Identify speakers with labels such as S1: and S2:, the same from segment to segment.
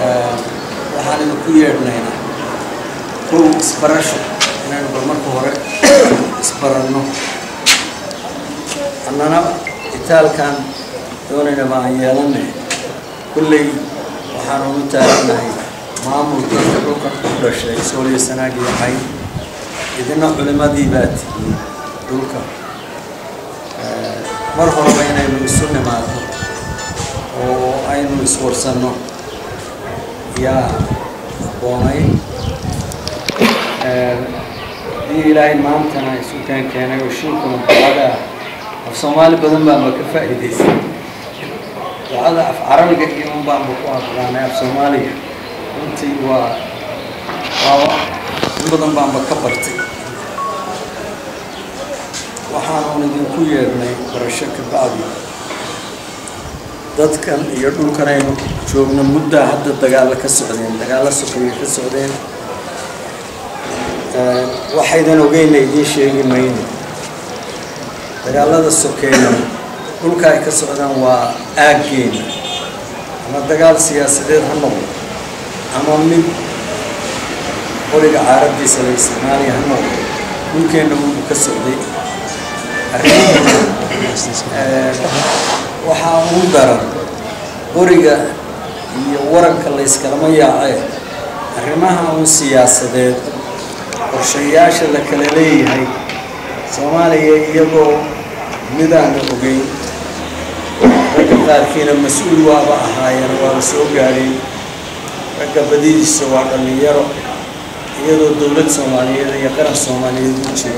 S1: waxaan idinku yeedhnaynaa kow isbarasho inaynu bal marka hore isbaranno annana itaalkan doonayna baan yeelanay kulley waxaanu u taaganahay maamul dadka dhulkan u dhashay sooliya sanaag iyo xay idina culimadii baa tihiin dhulka mar horeba inaynu isu nimaadno oo aynu iswarsanno yaa aboonay dii ilaahay maantana isu keen keenay oo shinkuna ducada af soomaali badan baanba ka faa'iidaysay ducada af carabiga iyo un baanba ku aqraanay af soomaaliga runtii waa waa in badan baanba ka bartay waxaanuun idinku yeedhnay barasho ka bacdi dadkan iyo dhulkan aynu joogno muddaa hadda dagaalo ka socdeen dagaalo sokeeye ka socdeen waxaydan ogeyna idiin sheegi mayno dagaalada sokeeya dhulka ay ka socdaan waa aaggeena ama dagaal siyaasadeed ha noqdo ama mid qoriga caaraddiisa la isticmaaliya ha noqdo dhulkeenna wuu ka socday waxaa ugu daran qoriga iyo waranka la yskalama yaacee arrimaha uun siyaasadeed qorshayaasha la kala leeyahay soomaaliya iyagoo midaana ogeyn ragga qaarkiina mas-uul waaba ahaayeen waaba soo gaadheen ragga badidiisa waa dhallinyaro iyadoo dowlad soomaaliyeed iyo qaran soomaaliyeed u jiro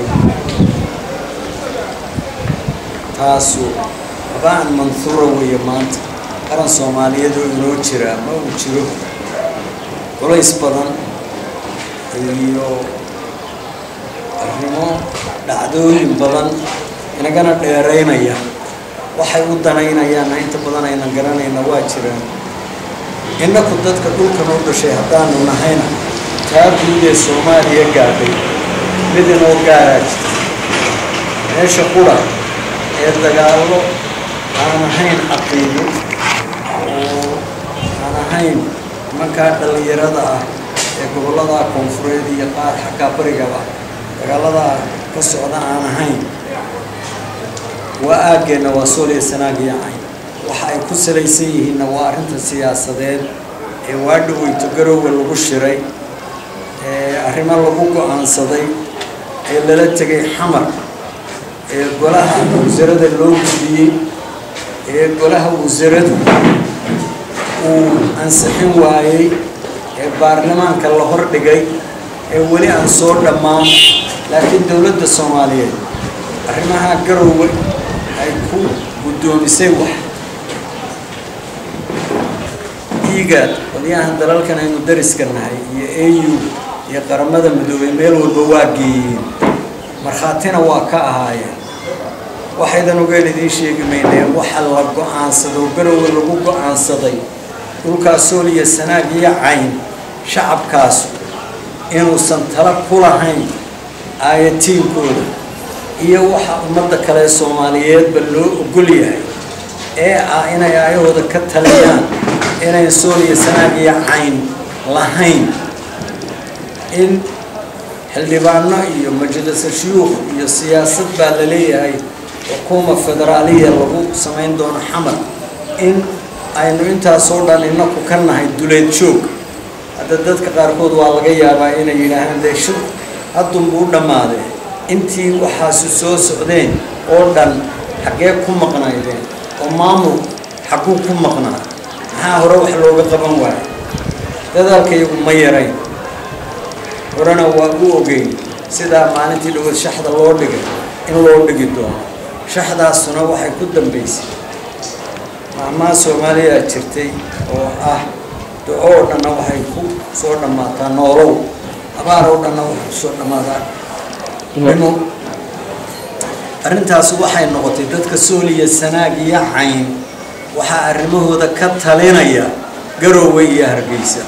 S1: taasu habaan manhuura weeye maanta qaran soomaaliyeed oo inoo jiraa ma uu jiro culays badan iyo arrimo dhacdooyin badan inagana dheeraynaya waxay u danaynayaanna inta badan aynan garanayna waa jiraan innaku dadka dhulkan u dhashay haddaanu nahayna taa guud ee soomaaliya gaadhay mid inoo gaaraa jirta meesha qura ee dagaallo aan ahayn caqiido oo aan ahayn nimankaa dhallinyarada ah ee gobollada koonfureed iyo qaar xaggaa barigaba dagaaladaa ka socda aan ahayn waa aaggeenna waa sooliya sanaagiya cayn waxa ay ku salaysan yihiinna waa arrinta siyaasadeed ee waadhaweyto garowga lagu shiray ee arrimo lagu go-aansaday ee lala tegay xamar ee golaha wasarada loo gudiyey ee golaha wasaradu uu ansixin waayey ee baarlamaanka la hordhigay ee weli aan soo dhammaan laakiin dowladda soomaaliyeed arrimaha garowga ay ku guddoomisay wax dhiigaad qolyahan dalalkan aynu dariska nahay iyo a u iyo qaramada midoobay meel walba waa geeyeen markhaatina waa ka ahaayeen waxaydan ogeen idiin sheegi mayneen waxa la go-aansado garowga lagu go-aansaday dhulkaas sooliya sanaag iyo cayn shacabkaasu inuusan tala ku lahayn aayatiinkooda iyo waxa ummadda kale ee soomaaliyeedba loo ogol yahay ee ah inay aayahooda ka taliyaan inayn sooliya sanaag iyo cayn lahayn in xildhibaano iyo majlisa shuyuukh iyo siyaasad baa la leeyahay xukuuma federaaliya lagu samayn doono xamar in aynu intaasoo dhan inaku ka nahay duleed joog hadda dadka qaarkood waa laga yaabaa inay yidhaahaan dee shir haddunbuu dhammaadee intii waxaasu soo socdeen oo dhan xaggee ku maqnaydeen oo maamul xagguu ku maqnaa maxaa hore wax looga qaban waayo dadaalka iyagu ma yarayn horena waa u ogeyn sidaa maalintii dhawood shaxda loo dhigay in loo dhigi doono shaxdaasuna waxay ku dambaysay maalmaha soomaaliya jirtay oo ah duco oo dhanna waxay ku soo dhammaataa noolow abaar oo dhanna waxay ku soo dhammaataa dhimo arrintaas waxay noqotay dadka sooliya sanaag iyo cayn waxaa arrimahooda ka talinaya garoowe iyo hargeysa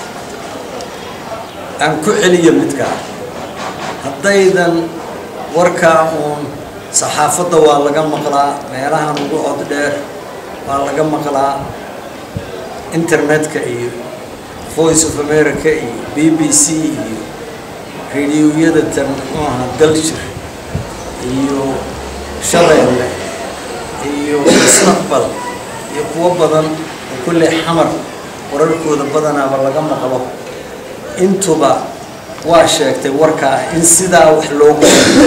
S1: aan ku celiyo midkaa haddaydan warkaa uun saxaafadda waa laga maqlaa meelahan ugu cod dheer waa laga maqlaa internetka iyo voice of america iyo b b c iyo radioyada tan muxuu ahaa daljir iyo shabeelle iyo mustaqbal iyo kuwo badan oo kulley xamar wararkooda badanaaba laga maqlo intuba waa sheegtay warkaa in sidaa wax loogu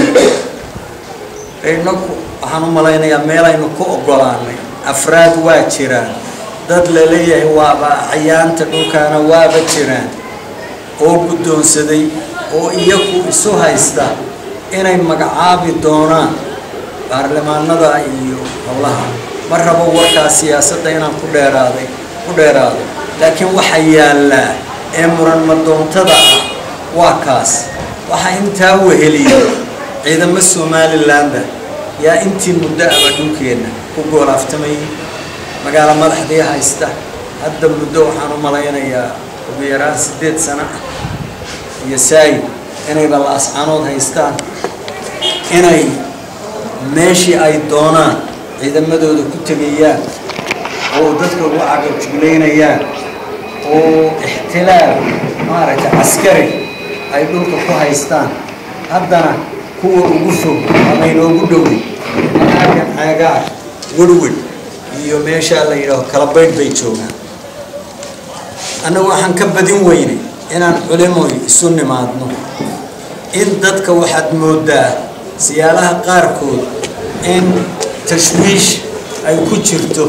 S1: inaku waxaan u malaynayaa meelaynu ku ogolaanay afraad waa jiraan dad laleeyahay waaba acyaanta dhulkaana waaba jiraan oo guddoonsaday oo iyagu isu haysta inay magacaabi doonaan baarlamaanada iyo howlaha ma rabo warkaa siyaasadda inaan ku dheeraaday ku dheeraado laakiin waxa yaallaa ee muran madoontada ah waa kaas waxaa intaa weheliyay ciidamo somalilanba yaa intii muddo aba dhulkeenna ku goolaaftamayay magaalo madaxdii haysta hadda muddo waxaan u malaynayaa ugu yaraan siddeed sano ah iyo saayid inayba la-ascaanood haystaan inay meeshii ay doonaan ciidamadooda ku tegayaan oo dadka ugu cagajuglaynayaan oo ixtilaal maaragtay caskari ay dhulka ku haystaan haddana kuwa ugu fog ama inoogu dhowey aagan caagaar werwer iyo meeshaa la yidhaaho kalabaydh bay joogaan annagu waxaan ka badin weynay inaan culimoy isu nimaadno in dadka waxaad moodaa siyaalaha qaarkood in tashwiish ay ku jirto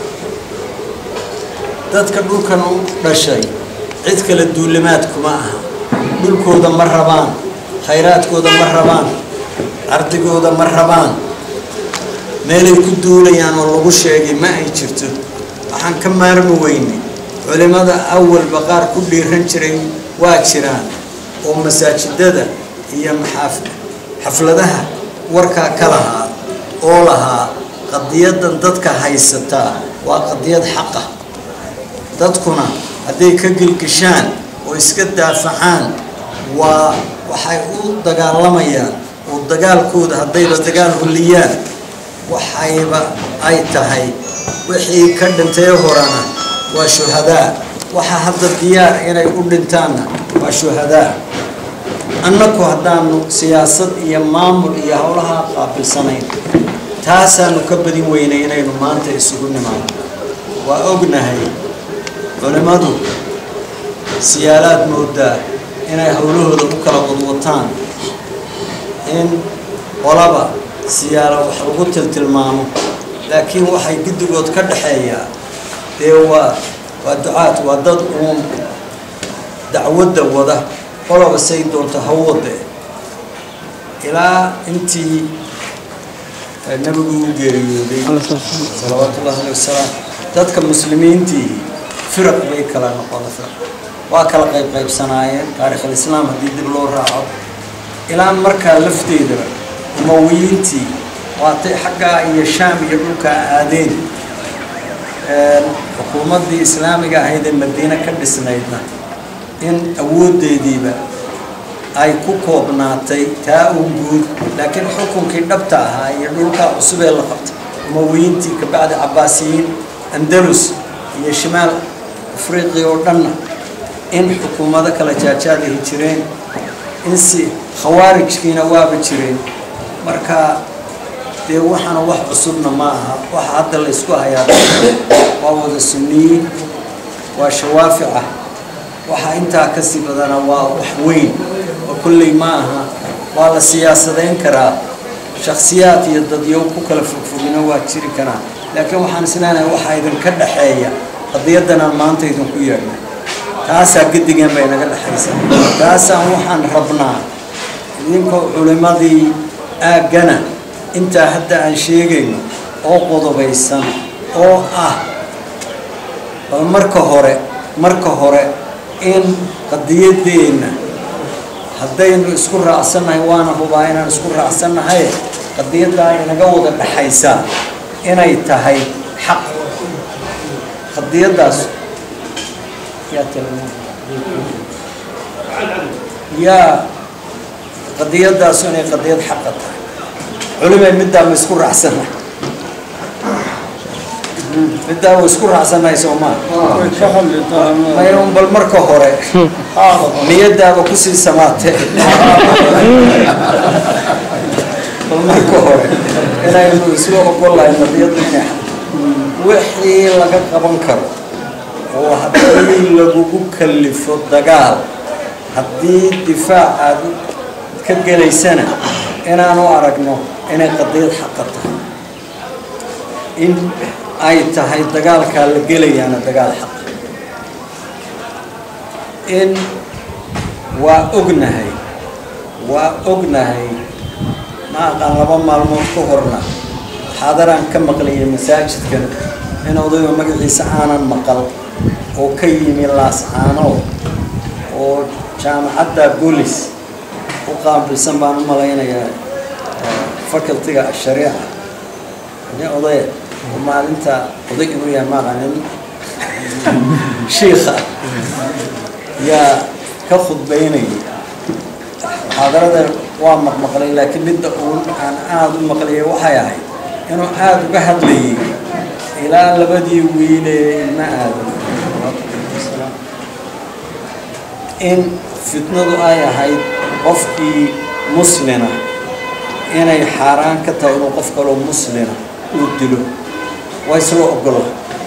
S1: dadka dhulkan u dhashay cid kale duulimaad kuma aha dhulkooda ma rabaan khayraadkooda ma rabaan ardigooda ma rabaan meelay ku duulayaan oo lagu sheegay ma ay jirto waxaan ka maarmi weynay culimada awalba qaar ku dhiiran jiray waa jiraan oo masaajidada iyo maxaaf xafladaha warkaa ka lahaa oo lahaa qadiyadan dadka haysataa waa qadiyad xaqa dadkuna hadday ka gelgishaan oo iska daafacaan waa waxay u dagaalamayaan oo dagaalkooda haddayba dagaal huliyaan waxayba ay tahay wixii ka dhintay horana waa shuhadaa waxa hadda diyaar inay u dhintaanna waa shuhadaa annaku haddaanu siyaasad iyo maamul iyo howlaha qaabilsanayn taasaanu ka badin weynay inaynu maanta isugu nimaano waa ognahay culimmadu siyaalaad moodaa inay howlahooda u kala wadwataan in qolaba siyaala wax lagu tiltilmaamo laakiin waxay guddigood ka dhexeeyaa dee waa waa ducaad waa dad uun dacwadda wada qoloba say doonto ha wade ilaa intii nabigu u geeriyooday salawaatu ullahi aleh wasalaam dadka muslimiintii firaq bay kala noqona waa kala qayb qaybsanaayeen taarikhalislaam haddii dib loo raaco ilaa markaa lafteedaba umawiyiintii waatay xaggaa iyo shaam iyo dhulkaa aadeen xukuumaddii islaamiga ahayd ee madiine ka dhisnaydna in awooddeediiba ay ku koobnaatay taa u guud laakiin xukunkii dhabta ahaa iyo dhulkaa cusub ee la qabtay umawiyiintii kabacdi cabbaasiyiin andalus iyo shimaal afriqiya oo dhanna in xukuumado kala jaajaadahi jireen in si khawaarijkiina waaba jireen marka dee waxaana wax cusubna ma aha waxa hadda la ysku hayaa waa wada sunniyiin waa shawaafica waxa intaa kasii badana waa wax weyn oo kolley ma aha waa la siyaasadayn karaa shaksiyaad iyo dadyow ku kala fogfogina waa jiri karaa laakiin waxaan isleenahay waxaa idinka dhexeeya qadiyadanaan maanta idinku yeedhnay taasaa gedigan bay naga dhexaysa taasaan waxaan rabnaa idinkoo culimmadii aaggana intaa hadda aan sheegayno oo qodobaysan oo ah bal marka hore marka hore in qadiyadeenna haddaynu isku raacsannahay waana hubaa inaan isku raacsannahay qadiyaddaa inaga wada dhexaysaa inay tahay xaq qadiyaddaas yaa qadiyadaasu inay qadiyad xaqa tahay culimay middaa ma isku raacsannahay middaa wa isku raacsannahay soo maa
S2: way ka hadli doonaan
S1: maya un bal marka hore niyadaaba kusii samaatee bal marka hore inaynu isla ogolahay nabiyadda inay wixii laga qaban karo oo haddii lagugu kalifo dagaal haddii difaac aad ka gelaysana inaanu aragno inay qadiyad xaqa tahay in ay tahay dagaalkaa la gelayaana dagaal xaq in waa ognahay waa ognahay ma aqaan laba maalmood ka horna xaadaraan ka maqlaya masaajidkan in odayga magaciisa aanan maqal oo ka yimi laascaanood oo jaamacadda bolis u qaabilsan baan u malaynayaa facultiga ashariica nin odaya oo maalinta oday inuu yahay maaqanin shiikha yaa ka khudbaynayay muxaadarada waa maqmaqlay laakiin midda uun aan aada u maqlayay waxay ahayd inuu aada uga hadlayay ilaa labadii wiil ee ilma aadan in fitnadu ay ahayd qofkii muslina inay xaaraan ka tahay inuu qof kaloo muslina uu dilo waa isla ogola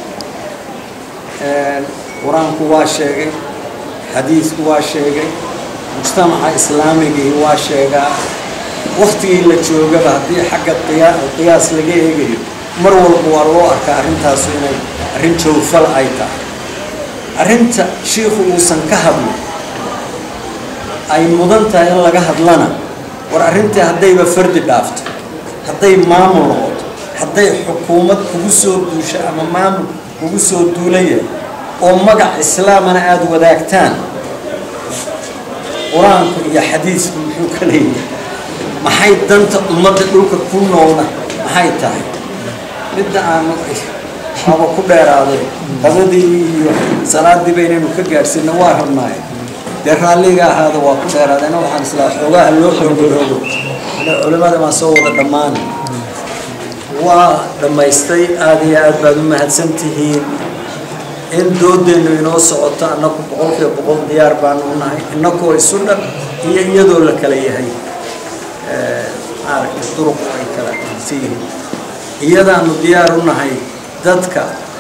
S1: qur-aanku waa sheegay xadiisku waa sheegay mujtamaca islaamigii waa sheegaa waktigii la joogaba haddii xagga qiyaa qiyaas laga eegayo mar walba waa loo arkaa arrintaasu inay arrin jawfal ay tahay arrinta shiikhu uusan ka hadlin ay mudan tahay in laga hadlana war arrintii haddayba fardi dhaafto hadday maamul noqoto hadday xukuumad kugu soo duusho ama maamul kugu soo duulaya oo magac islaamana aada wadaagtaan qur-aanku iyo xadiisku muxuu ka leeyahay maxay danta ummadda dhulka ku noolna maxay tahay midda aanu aba ku dheeraaday qadadii iyo salaadii baynaynu ka gaadhsiina waa rabnaaye dee raalliga ahaada waa ku dheeraadayna waxaan islaa xoogaha loo xoogoroogo culimada maa soo wada dhammaana waa dhammaystay aada iyo aad baad u mahadsan tihiin in doodeennu inoo socoto annaku boqolkiiba boqol diyaar baanu nahay innakoo isu dhan iyo iyadoo la kala yahay maaragtay duruq ay kala si yihiin iyadaanu diyaar u nahay dadka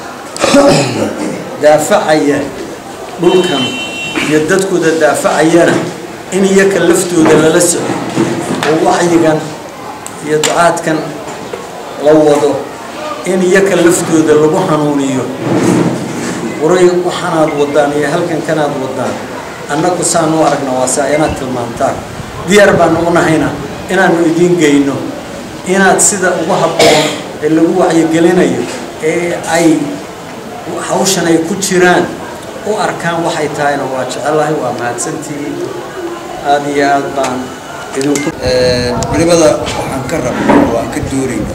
S1: daafacaya dhulkan iyo dadkooda daafacayana in iyaka laftooda lala soco oo wacyigan iyo ducaadkan la wado in iyaka laftooda lagu hanuuniyo waray waxaanaad wadaan iyo halkan kanaad wadaan annagu saanu aragna waa saa inaad tilmaantaan diyaar baanu u nahayna inaanu idiin geyno inaad sida ugu habboon ee lagu wacyigelinayo ee ay hawshan ay ku jiraan u arkaan waxay tahayna waa jecelahay waa mahadsantihiin aada iyo aad baan idinku
S3: culimada waxaan ka rabna oo aan ka doonayna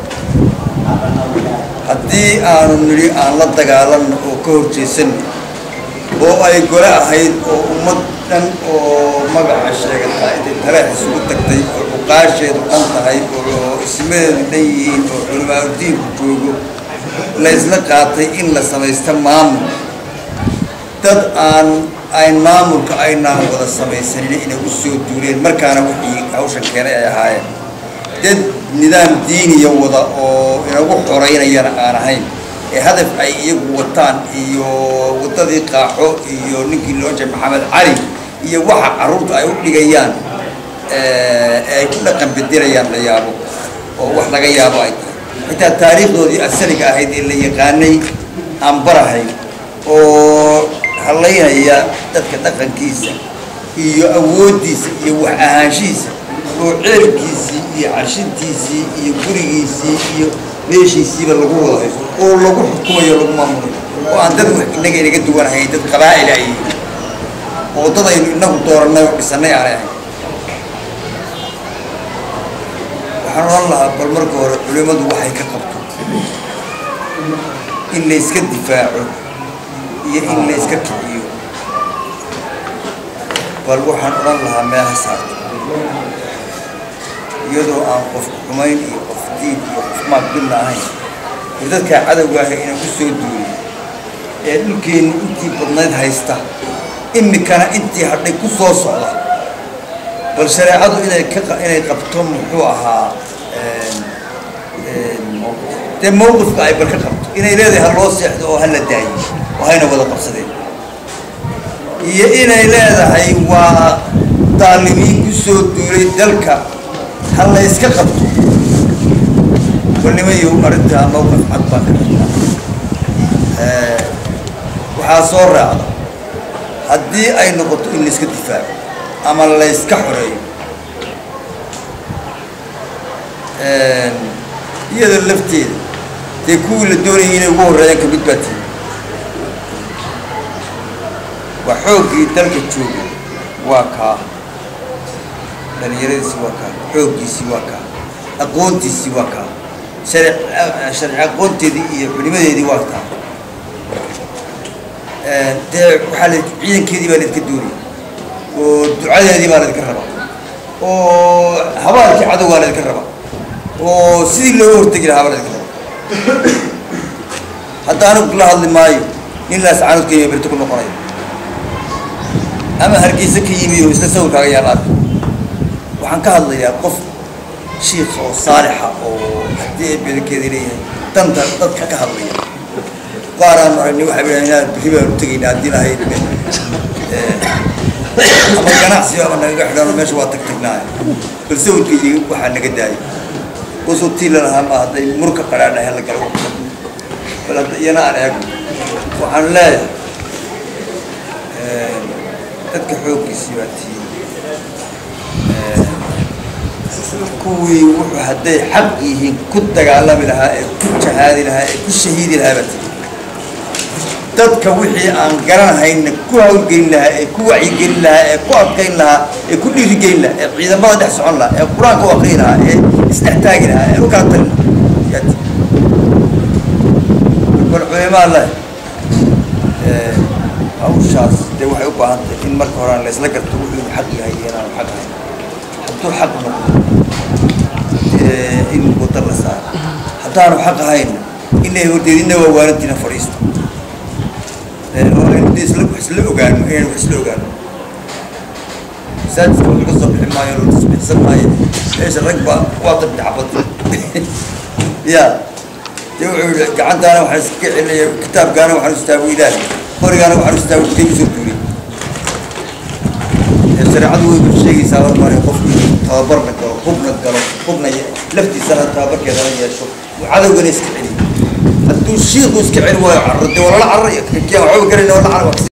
S3: haddii aanu nidhi aan la dagaalanno oo ka horjeesanno oo ay gole ahayd oo ummad dhan oo magaca sheegata intay taleex isugu tagtay oo cuqaasheedu dhan tahay oo ismadeedu dhan yihiin oo culimaauddiinku joogo la isla qaatay in la samaysto maamul dad aan ayn maamulka aynaan wada samaysanin inay u soo duuleen markaana wixii hawshan keenay ay ahaayeen dad nidaam diiniya wada oo inagu xoreynayana aan ahayn ee hadaf ay iyagu wataan iyo waddadii qaaxo iyo ninkii loo jeey maxamed cali iyo waxa carruurta ay u dhigayaan ee ay ku dhaqan bedelayaan la yaabo oo wax laga yaabo ay tahay xitaa taariikhdoodii asaliga ahayd ee la yaqaanay aan barahayn oo hallaynaya dadka dhaqankiisa iyo awooddiisa iyo wax ahaanshihiisa oo ceelkiisii iyo cashintiisii iyo gurigiisii iyo meeshiisiiba lagu wada hayso oo lagu xukumayo lagu maamulayo oo aan dad wax innaga inaga duwanahayn dad qabaa'il ay yihiin oo dad aynu innagu doorannay oo dhisannay aanay ahayn waxaan oran lahaa bal marka hore culimmadu waxay ka qabto in layska difaaco iyo in layska kiciyo bal waxaan odhan lahaa meelaha saarto iyadoo aan qof xumayn iyo qof diin iyo qof maaqbilla ahayn iyo dadkaa cadowga ah inaan ku soo duulay ee dhulkeenni intii badnayd haysta imikana intii hadhay ku soo socda bal shareecadu inay ka inay qabto muxuu ahaa dee mawqifka ay bal ka qabto inay leedahay ha loo seexdo oo ha la daayo oo hayna wada qabsadeen iyo inay leedahay waa daalimiin ku soo duulay dalka ha la yska qabto balnimayo arrintaa mawqif cad baan ka qabtaa waxaa soo raacda haddii ay noqoto in layska difaaco ama layska xoreeyo iyada lafteeda dee kuwii la doonayay inay ugu horreeyaan kamid baa tihi waa xooggii dalka jooga waa kaa dhalinyaradiisii waa kaa xooggiisii waa kaa aqoontiisii waa kaa shari sharci aqoonteedii iyo culimadeedii waa kaa dee waxaa la ciidankeedii baa laydinka doonaya oo ducadeedii baa laydinka rabaa oo habaalkii cadowgaa laydinka rabaa oo sidii looga hortegi lahaa baa laydinka rabaa hadda anigu la hadli maayo nin laascaanood kenya berito ku noqonayo ama hargeysa ka yimi oo isla sawirkaaga yaal arka waxaan ka hadlayaa qof shiikh oo saalixa oo haddii ay bedankeeda leeyahay danta dadka ka hadlaya qaar aan aragnay waxay bidhahan inaad berri baanu tegaynaa haddii lahayd ama ganacsi ama nagaga xidhano meesha waa tag tagnaaye bal sawirkaydi waxaa naga daayay usoo tiila lahaa ma hadday murka qadhaadhahe la galo bal hadda iyana aan eego waxaan leeyahay dadka xooggiisii baa tii kuwii wuxuu hadday xaq yihiin ku dagaalami lahaa ee ku jahaadi lahaa ee ku shahiidi lahaa baa tii dadka wixii aan garanhayna ku hawlgelin lahaa ee ku wacyigelin lahaa ee ku adkayn lahaa ee ku dhiirigelin lahaa ee ciidamada dhex socon lahaa ee qur-aanka u aqriyi lahaa ee isdhex taagi lahaa ee u kala talin lahaa yaa tii bal culimaa leh hawshaas dee waxay u baahan tahay in marka hore aan la isla garto wuxuu xaq yahay iyo inaanu xaq ahayn hadduu xaq noqdo in wada la saaro haddaanu xaq ahayna inay horteed ina waa waalantiina fadhiista oo aynu de isla wax isla ogaano inaynu wax isla ogaano masaajidka laga soo bixi maayo la tasbiixsan maayo meesha rag baa waa tabti xabad ya dee wuxuu yihi gacantaana waxaan iska celinaya kitaabkaana waxaan istaago ilaahi qorigaana waxaan istaago kutay kusoo duulay shareecadu way sheegaysaa war mare qofku tababarna galo hubna galo hubna laftiisana tababarkeedana yeesho cadowgana iska celiyo hadduu shiiku iska celi waayo carro dee walala carraya kiyaa waxba garayna wala carra